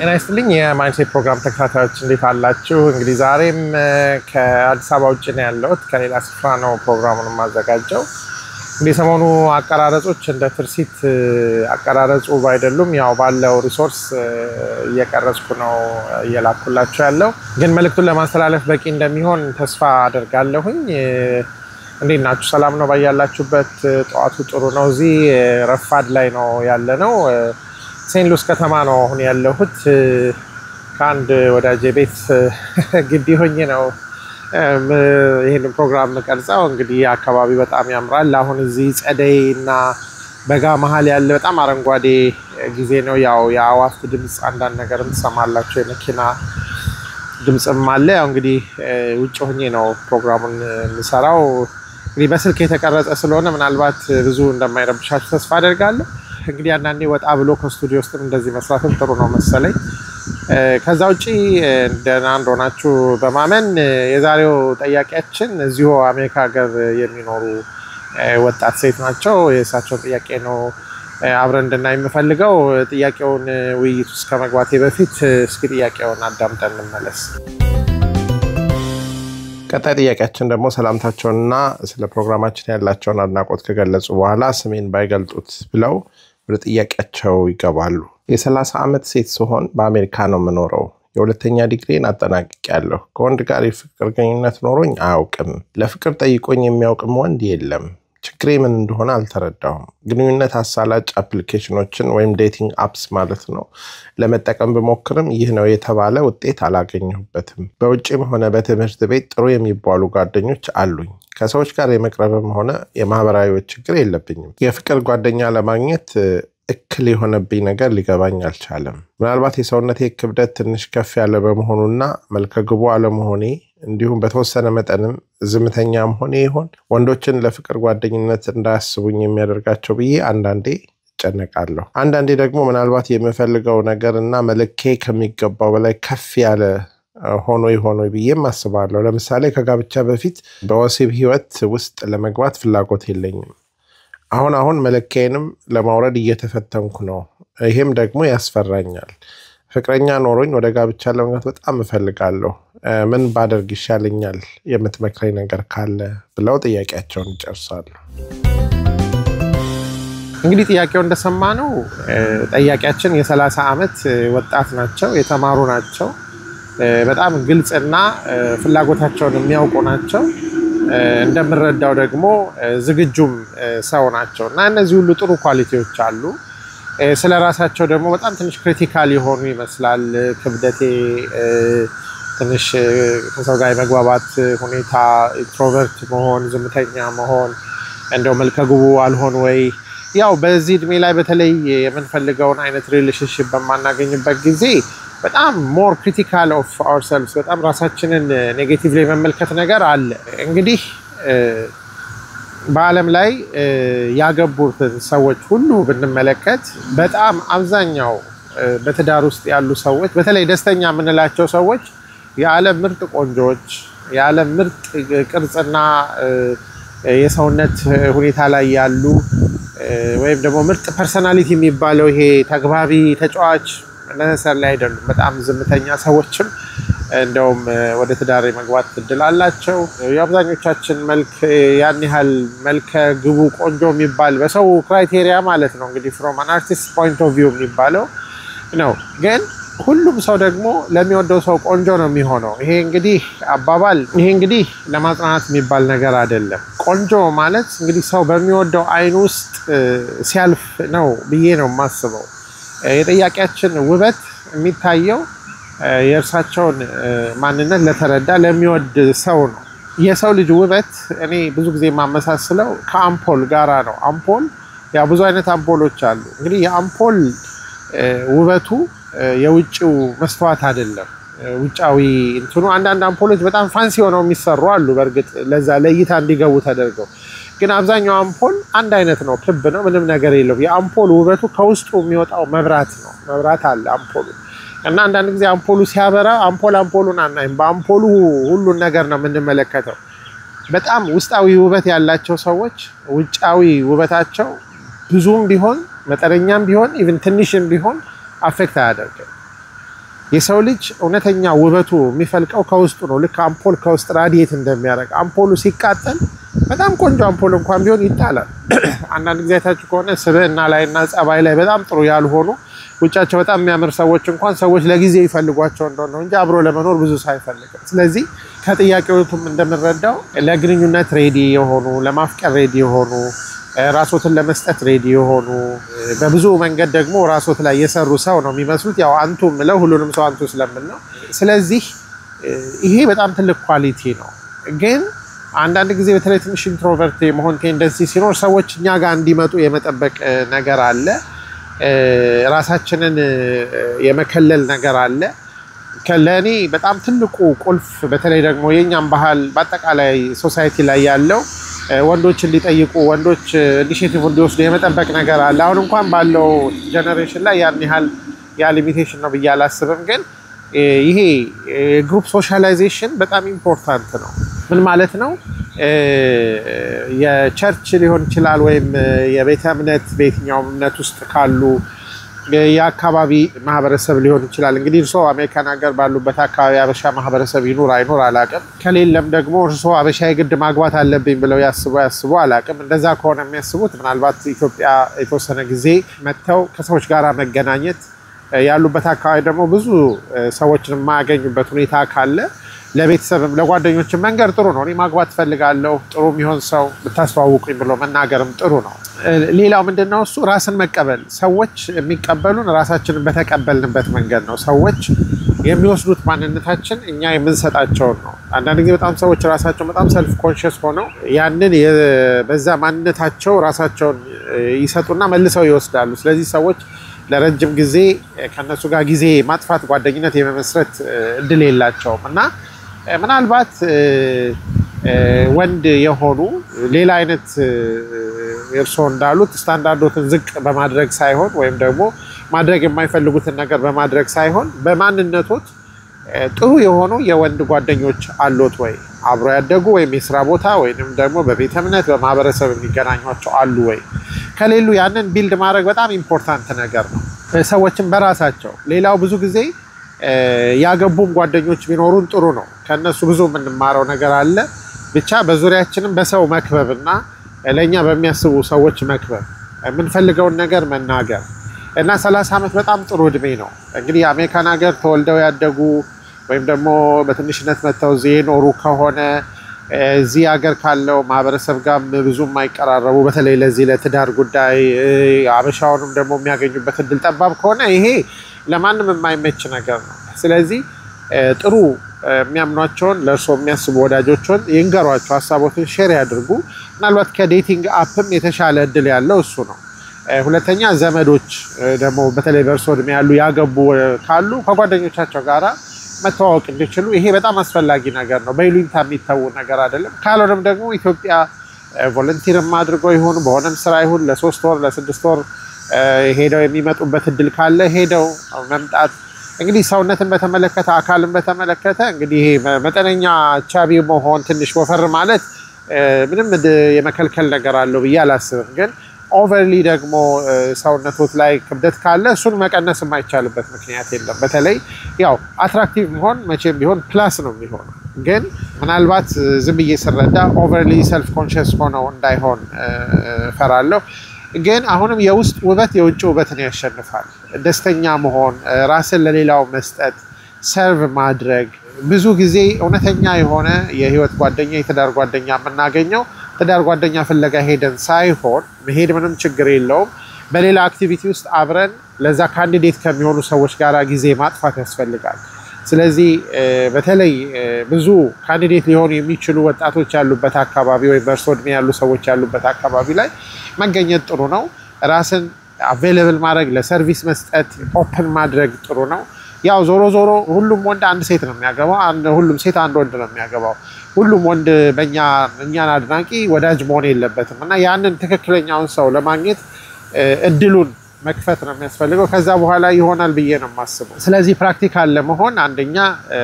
ጤና ይስጥልኝ የማይንሴት ፕሮግራም ተከታታዮች እንዴት አላችሁ? እንግዲህ ዛሬም ከአዲስ አበባ ውጭ ነው ያለሁት። ከሌላ ስፍራ ነው ፕሮግራሙን የማዘጋጀው። እንግዲህ ሰሞኑ አቀራረጾች እንደ ትርሲት አቀራረጹ ባይደሉም ያው ባለው ሪሶርስ እየቀረጽኩ ነው እየላኩላቸው ያለው። ግን መልእክቱን ለማስተላለፍ በቂ እንደሚሆን ተስፋ አደርጋለሁኝ። እንዴት ናችሁ? ሰላም ነው ባያላችሁበት? ጠዋቱ ጥሩ ነው። እዚህ ረፋድ ላይ ነው ያለ ነው። ሴንት ሉስ ከተማ ነው አሁን ያለሁት። ከአንድ ወዳጄ ቤት ግቢ ሆኜ ነው ይህን ፕሮግራም ቀርጸው። እንግዲህ አካባቢ በጣም ያምራል። አሁን እዚህ ጸደይ እና በጋ መሀል ያለ በጣም አረንጓዴ ጊዜ ነው። ያው የአዋፍት ድምፅ አንዳንድ ነገርም ትሰማላቸው፣ የመኪና ድምፅም አለ። ያው እንግዲህ ውጭ ሆኜ ነው ፕሮግራሙን የምሰራው። እንግዲህ በስልክ የተቀረጸ ስለሆነ ምናልባት ብዙ እንደማይረብሻችሁ ተስፋ አደርጋለሁ። እንግዲህ አንዳንዴ ወጣ ብሎ ከስቱዲዮ ውስጥም እንደዚህ መስራትም ጥሩ ነው መሰለኝ። ከዛ ውጭ ደህና እንደሆናችሁ በማመን የዛሬው ጠያቂያችን እዚሁ አሜሪካ ሀገር የሚኖሩ ወጣት ሴት ናቸው። የእሳቸውን ጥያቄ ነው አብረን እንድናይ የምፈልገው። ጥያቄውን ውይይት ውስጥ ከመግባቴ በፊት እስኪ ጥያቄውን አዳምጠን እንመለስ። ቀጣይ ጥያቄያችን ደግሞ ሰላምታቸውንና ስለ ፕሮግራማችን ያላቸውን አድናቆት ከገለጹ በኋላ ስሜን ባይገልጡት ብለው ወደ ጥያቄያቸው ይገባሉ። የሰላሳ ዓመት ሴት ስሆን በአሜሪካ ነው የምኖረው። የሁለተኛ ዲግሪን አጠናቅቄያለሁ። ከወንድ ጋር የፍቅር ግንኙነት ኖሮኝ አያውቅም። ለፍቅር ጠይቆኝ የሚያውቅም ወንድ የለም። ችግሬ ምን እንደሆነ አልተረዳሁም። ግንኙነት አሳላጭ አፕሊኬሽኖችን ወይም ዴቲንግ አፕስ ማለት ነው ለመጠቀም ብሞክርም ይህ ነው የተባለ ውጤት አላገኘሁበትም። በውጭም ሆነ በትምህርት ቤት ጥሩ የሚባሉ ጓደኞች አሉኝ። ከሰዎች ጋር የመቅረብም ሆነ የማህበራዊ ችግር የለብኝም። የፍቅር ጓደኛ ለማግኘት እክል የሆነብኝ ነገር ሊገባኝ አልቻለም። ምናልባት የሰውነቴ ክብደት ትንሽ ከፍ ያለ በመሆኑና መልከግቡ አለመሆኔ እንዲሁም በተወሰነ መጠንም ዝምተኛም ሆኔ ይሆን ወንዶችን ለፍቅር ጓደኝነት እንዳያስቡኝ የሚያደርጋቸው ብዬ አንዳንዴ እጨነቃለሁ። አንዳንዴ ደግሞ ምናልባት የምፈልገው ነገር እና መለኬ ከሚገባው በላይ ከፍ ያለ ሆኖ ይሆኖ ብዬም አስባለሁ። ለምሳሌ ከጋብቻ በፊት በወሲብ ህይወት ውስጥ ለመግባት ፍላጎት የለኝም። አሁን አሁን መለኪያዬንም ለማውረድ እየተፈተንኩ ነው። ይሄም ደግሞ ያስፈራኛል። ፍቅረኛ ኖሮኝ ወደ ጋብቻ ለመግባት በጣም እፈልጋለሁ። ምን ባደርግ ይሻለኛል? የምትመክረኝ ነገር ካለ ብለው ጥያቄያቸውን ይጨርሳሉ። እንግዲህ ጥያቄው እንደሰማ ነው ጠያቂያችን የሰላሳ ዓመት ወጣት ናቸው፣ የተማሩ ናቸው፣ በጣም ግልጽና ፍላጎታቸውን የሚያውቁ ናቸው። እንደምረዳው ደግሞ ዝግጁም ሰው ናቸው እና እነዚህ ሁሉ ጥሩ ኳሊቲዎች አሉ። ስለ ራሳቸው ደግሞ በጣም ትንሽ ክሪቲካል የሆኑ ይመስላል። ክብደቴ፣ ትንሽ ከሰው ጋር የመግባባት ሁኔታ፣ ኢንትሮቨርት መሆን፣ ዝምተኛ መሆን፣ እንደው መልከግቡ አልሆን ወይ ያው በዚህ እድሜ ላይ በተለይ የምንፈልገውን አይነት ሪሌሽንሽፕ በማናገኝበት ጊዜ በጣም ሞር ክሪቲካል ኦፍ አወርሰልቭስ በጣም ራሳችንን ኔጌቲቭ ላይ መመልከት ነገር አለ። እንግዲህ በዓለም ላይ ያገቡትን ሰዎች ሁሉ ብንመለከት በጣም አብዛኛው በትዳር ውስጥ ያሉ ሰዎች በተለይ ደስተኛ የምንላቸው ሰዎች የዓለም ምርጥ ቆንጆዎች፣ የዓለም ምርጥ ቅርጽና የሰውነት ሁኔታ ላይ ያሉ ወይም ደግሞ ምርጥ ፐርሰናሊቲ የሚባለው ይሄ ተግባቢ ተጫዋች ነሰር ላይ አይደሉም። በጣም ዝምተኛ ሰዎችም እንደውም ወደ ትዳር የመግባት እድል አላቸው። የአብዛኞቻችን መልክ ያን ያህል መልከ ግቡ ቆንጆ የሚባል በሰው ክራይቴሪያ ማለት ነው እንግዲህ ፍሮም አን አርቲስት ፖይንት ኦፍ ቪው የሚባለው ነው። ግን ሁሉም ሰው ደግሞ ለሚወደው ሰው ቆንጆ ነው የሚሆነው። ይሄ እንግዲህ አባባል ይሄ እንግዲህ ለማጽናናት የሚባል ነገር አይደለም። ቆንጆ ማለት እንግዲህ ሰው በሚወደው አይን ውስጥ ሲያልፍ ነው ብዬ ነው የማስበው። የጠያቂያችን ውበት የሚታየው የእርሳቸውን ማንነት ለተረዳ ለሚወድ ሰው ነው። የሰው ልጅ ውበት እኔ ብዙ ጊዜ የማመሳስለው ከአምፖል ጋራ ነው። አምፖል ያው ብዙ አይነት አምፖሎች አሉ። እንግዲህ የአምፖል ውበቱ የውጭው መስተዋት አይደለም። ውጫዊ እንትኑ አንዳንድ አምፖሎች በጣም ፋንሲ ሆነው የሚሰሩ አሉ። በእርግጥ ለዛ ለእይታ እንዲገቡ ተደርገው ግን አብዛኛው አምፖል አንድ አይነት ነው፣ ክብ ነው፣ ምንም ነገር የለውም። የአምፖል ውበቱ ከውስጡ የሚወጣው መብራት ነው። መብራት አለ አምፖሉ እና አንዳንድ ጊዜ አምፖሉ ሲያበራ አምፖል አምፖሉን አናይም፣ በአምፖሉ ሁሉን ነገር ነው የምንመለከተው። በጣም ውስጣዊ ውበት ያላቸው ሰዎች ውጫዊ ውበታቸው ብዙም ቢሆን መጠነኛም ቢሆን ኢቭን ትንሽም ቢሆን አፌክት አያደርግም። የሰው ልጅ እውነተኛ ውበቱ የሚፈልቀው ከውስጡ ነው። ልክ አምፖል ከውስጥ ራዲየት እንደሚያደርግ አምፖሉ ሲቃጠል በጣም ቆንጆ አምፖል እንኳን ቢሆን ይጣላል። አንዳንድ ጊዜ አይታችሁ ከሆነ ስብዕና ላይ እና ጸባይ ላይ በጣም ጥሩ ያልሆኑ ውጫቸው በጣም የሚያምር ሰዎች እንኳን ሰዎች ለጊዜ ይፈልጓቸው እንደሆነ እንጂ አብሮ ለመኖር ብዙ ሳይፈልግም። ስለዚህ ከጥያቄዎቱም እንደምንረዳው ለግንኙነት ሬዲ የሆኑ ለማፍቀር ሬዲ የሆኑ ራሶትን ለመስጠት ሬዲ የሆኑ በብዙ መንገድ ደግሞ ራሶት ላይ የሰሩ ሰው ነው የሚመስሉት። ያው አንቱ ምለው ሁሉንም ሰው አንቱ ስለምል ነው። ስለዚህ ይሄ በጣም ትልቅ ኳሊቲ ነው። ግን አንዳንድ ጊዜ በተለይ ትንሽ ኢንትሮቨርት የመሆን ቴንደንሲ ሲኖር ሰዎች እኛ ጋር እንዲመጡ የመጠበቅ ነገር አለ። ራሳችንን የመከለል ነገር አለ። ለእኔ በጣም ትልቁ ቁልፍ በተለይ ደግሞ የእኛም ባህል በአጠቃላይ ሶሳይቲ ላይ ያለው ወንዶች እንዲጠይቁ ወንዶች ኢኒሽቲቭ እንዲወስዱ የመጠበቅ ነገር አለ። አሁን እንኳን ባለው ጀኔሬሽን ላይ ያን ያህል ያ ሊሚቴሽን ነው ብዬ አላስብም። ግን ይሄ ግሩፕ ሶሻላይዜሽን በጣም ኢምፖርታንት ነው። ምን ማለት ነው? የቸርች ሊሆን ይችላል ወይም የቤተ እምነት በየትኛውም እምነት ውስጥ ካሉ የአካባቢ ማህበረሰብ ሊሆን ይችላል። እንግዲህ እርስዎ አሜሪካን ሀገር ባሉበት አካባቢ አበሻ ማህበረሰብ ይኑር አይኑር አላቅም። ከሌለም ደግሞ እርስዎ አበሻ የግድ ማግባት አለብኝ ብለው ያስቡ ያስቡ አላቅም። እንደዛ ከሆነ የሚያስቡት ምናልባት ኢትዮጵያ የተወሰነ ጊዜ መጥተው ከሰዎች ጋር መገናኘት ያሉበት አካባቢ ደግሞ ብዙ ሰዎችን የማያገኙበት ሁኔታ ካለ ለቤተሰብም ለጓደኞችም መንገር ጥሩ ነው። እኔ ማግባት እፈልጋለሁ ጥሩ የሚሆን ሰው ብታስተዋውቁኝ ብሎ መናገርም ጥሩ ነው። ሌላው ምንድን ነው እሱ ራስን መቀበል። ሰዎች የሚቀበሉን ራሳችንን በተቀበልንበት መንገድ ነው። ሰዎች የሚወስዱት ማንነታችን እኛ የምንሰጣቸውን ነው። አንዳንድ ጊዜ በጣም ሰዎች ራሳቸውን በጣም ሰልፍ ኮንሽስ ሆነው ያንን በዛ ማንነታቸው ራሳቸውን ይሰጡና መልሰው ይወስዳሉ። ስለዚህ ሰዎች ለረጅም ጊዜ ከነሱ ጋር ጊዜ ማጥፋት፣ ጓደኝነት የመመስረት እድል የላቸውም እና ምናልባት ወንድ የሆኑ ሌላ አይነት እርስዎ እንዳሉት ስታንዳርዶትን ዝቅ በማድረግ ሳይሆን ወይም ደግሞ ማድረግ የማይፈልጉትን ነገር በማድረግ ሳይሆን በማንነቶት ጥሩ የሆኑ የወንድ ጓደኞች አሎት ወይ? አብሮ ያደጉ ወይም የስራ ቦታ ወይም ደግሞ በቤተ እምነት በማህበረሰብ የሚገናኟቸው አሉ ወይ? ከሌሉ ያንን ቢልድ ማድረግ በጣም ኢምፖርታንት ነገር ነው። ሰዎችን በራሳቸው ሌላው ብዙ ጊዜ ያገቡም ጓደኞች ቢኖሩን ጥሩ ነው። ከእነሱ ብዙ የምንማረው ነገር አለ። ብቻ በዙሪያችንም በሰው መክበብ እና ለእኛ በሚያስቡ ሰዎች መክበብ፣ የምንፈልገውን ነገር መናገር እና ሰላሳ ዓመት በጣም ጥሩ እድሜ ነው። እንግዲህ አሜሪካን ሀገር ተወልደው ያደጉ ወይም ደግሞ በትንሽነት መጥተው እዚህ የኖሩ ከሆነ እዚህ ሀገር ካለው ማህበረሰብ ጋር ብዙ የማይቀራረቡ በተለይ ለዚህ ለትዳር ጉዳይ አበሻውንም ደግሞ የሚያገኙበት እድል ጠባብ ከሆነ ይሄ ለማንም የማይመች ነገር ነው። ስለዚህ ጥሩ የሚያምኗቸውን ለእርስዎ የሚያስቡ ወዳጆችን ይንገሯቸው፣ ሀሳቦትን ሼር ያድርጉ። ምናልባት ከዴቲንግ አፕም የተሻለ እድል ያለው እሱ ነው። ሁለተኛ ዘመዶች ደግሞ በተለይ በእርስዎ እድሜ ያሉ ያገቡ ካሉ ከጓደኞቻቸው ጋራ መተዋወቅ እንዲችሉ ይሄ በጣም አስፈላጊ ነገር ነው። በይሉኝታ የሚተዉ ነገር አይደለም። ካልሆነም ደግሞ ኢትዮጵያ ቮለንቲርም አድርገው ይሁን በሆነም ስራ ይሁን ለሶስት ወር ለስድስት ወር ሄደው የሚመጡበት እድል ካለ ሄደው መምጣት እንግዲህ ሰውነትን በተመለከተ አካልን በተመለከተ እንግዲህ ይሄ መጠነኛ ቻቢ መሆን ትንሽ ወፈር ማለት ምንም የመከልከል ነገር አለው ብዬ አላስብም። ግን ኦቨርሊ ደግሞ ሰውነቶት ላይ ክብደት ካለ እሱን መቀነስ የማይቻልበት ምክንያት የለም። በተለይ ያው አትራክቲቭ መሆን መቼም ቢሆን ፕላስ ነው የሚሆነው። ግን ምናልባት ዝም ብዬ ስረዳ ኦቨርሊ ሰልፍ ኮንሽስ ሆነው እንዳይሆን እፈራለሁ። ግን አሁንም የውስጥ ውበት የውጭ ውበትን ያሸንፋል። ደስተኛ መሆን፣ ራስን ለሌላው መስጠት፣ ሰርቭ ማድረግ ብዙ ጊዜ እውነተኛ የሆነ የህይወት ጓደኛ የትዳር ጓደኛ የምናገኘው ትዳር ጓደኛ ፍለጋ ሄደን ሳይሆን መሄድ ምንም ችግር የለውም። በሌላ አክቲቪቲ ውስጥ አብረን ለዛ ካንዲዴት ከሚሆኑ ሰዎች ጋር ጊዜ ማጥፋት ያስፈልጋል። ስለዚህ በተለይ ብዙ ካንዲዴት ሊሆኑ የሚችሉ ወጣቶች ያሉበት አካባቢ ወይም በእርሶ እድሜ ያሉ ሰዎች ያሉበት አካባቢ ላይ መገኘት ጥሩ ነው። ራስን አቬይለብል ማድረግ፣ ለሰርቪስ መስጠት፣ ኦፕን ማድረግ ጥሩ ነው። ያው ዞሮ ዞሮ ሁሉም ወንድ አንድ ሴት ነው የሚያገባው፣ ሁሉም ሴት አንድ ወንድ ነው የሚያገባው። ሁሉም ወንድ በእኛ እኛን አድናቂ ወዳጅ መሆን የለበትም እና ያንን ትክክለኛውን ሰው ለማግኘት እድሉን መክፈት ነው የሚያስፈልገው። ከዛ በኋላ ይሆናል ብዬ ነው የማስበው። ስለዚህ ፕራክቲካል ለመሆን አንደኛ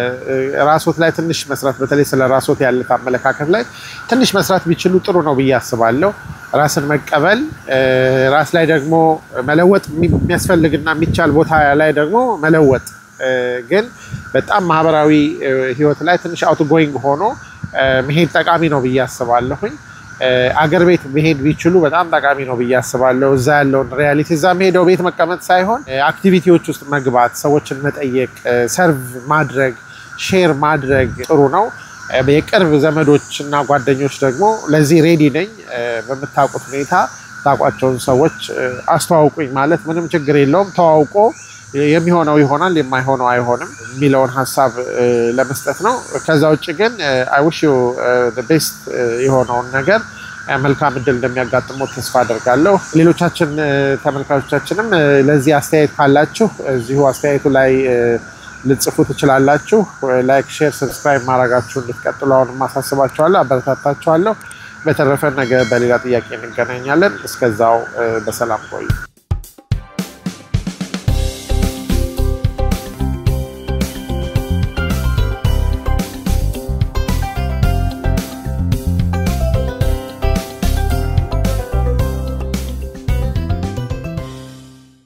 ራሶት ላይ ትንሽ መስራት፣ በተለይ ስለ ራሶት ያለ አመለካከት ላይ ትንሽ መስራት ቢችሉ ጥሩ ነው ብዬ አስባለሁ። ራስን መቀበል፣ ራስ ላይ ደግሞ መለወጥ የሚያስፈልግና የሚቻል ቦታ ላይ ደግሞ መለወጥ ግን በጣም ማህበራዊ ህይወት ላይ ትንሽ አውት ጎይንግ ሆኖ መሄድ ጠቃሚ ነው ብዬ አስባለሁኝ። አገር ቤት መሄድ ቢችሉ በጣም ጠቃሚ ነው ብዬ አስባለሁ። እዛ ያለውን ሪያሊቲ እዛ ሄደው ቤት መቀመጥ ሳይሆን አክቲቪቲዎች ውስጥ መግባት፣ ሰዎችን መጠየቅ፣ ሰርቭ ማድረግ፣ ሼር ማድረግ ጥሩ ነው። የቅርብ ዘመዶች እና ጓደኞች ደግሞ ለዚህ ሬዲ ነኝ፣ በምታውቁት ሁኔታ ታውቋቸውን ሰዎች አስተዋውቁኝ ማለት ምንም ችግር የለውም። ተዋውቆ የሚሆነው ይሆናል የማይሆነው አይሆንም የሚለውን ሀሳብ ለመስጠት ነው። ከዛ ውጭ ግን አይውሽ ቤስት የሆነውን ነገር መልካም እድል እንደሚያጋጥመው ተስፋ አደርጋለሁ። ሌሎቻችን ተመልካቾቻችንም ለዚህ አስተያየት ካላችሁ እዚሁ አስተያየቱ ላይ ልጽፉ ትችላላችሁ። ላይክ፣ ሼር፣ ሰብስክራይብ ማድረጋችሁ እንድትቀጥሉ አሁንም አሳስባችኋለሁ፣ አበረታታችኋለሁ። በተረፈ ነገ በሌላ ጥያቄ እንገናኛለን። እስከዛው በሰላም ቆዩ።